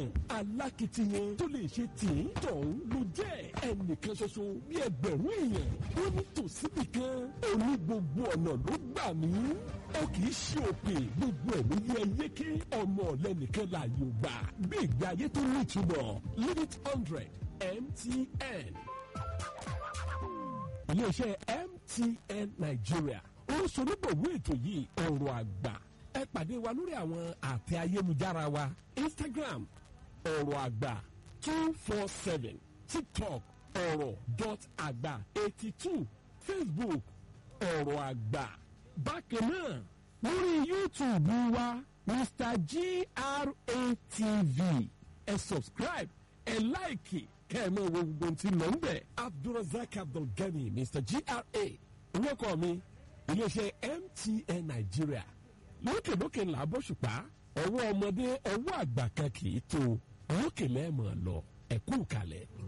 ọkàn alákìtiyan tó lè ṣe tìǹ tọ̀hún ló jẹ́ ẹnìkan ṣoṣo bí ẹgbẹ̀rún èèyàn ó ní tòsíbì kan òní gbogbo ọ̀nà ló gbà mí ó kì í ṣe òpè gbogbo ẹ̀ ló yẹ yéké ọmọ ọ̀lẹ́nìkan láàyò gbà bí ìgbé ayé tó ní ìtumọ̀ limit hundred MTN iléeṣẹ́ MTN Nigeria ó ń sonígbòwó ètò yìí ọ̀rọ̀ àgbà ẹ pàdé wa lórí àwọn àtẹ ayélujára wa Instagram ọ̀rọ̀ àgbà two four seven TikTok ọ̀rọ̀ dot àgbà eighty two Facebook ọ̀rọ̀ àgbà bákan náà lórí YouTube wa Mr GRATV ẹ subscribe ẹ láìkì kẹ́ ẹ mọ̀ wo gbogbo tí lọ ń bẹ̀. Abdulrasaq Abdulgani Mr GRA orúkọ mi iléeṣẹ́ MTN Nigeria lókèlókè ńlá bọ́ṣùpá ọwọ́ ọmọdé ọwọ́ àgbà kan kì í tó lókè lẹ́ẹ̀mọ̀ lọ ẹ̀kú kalẹ̀.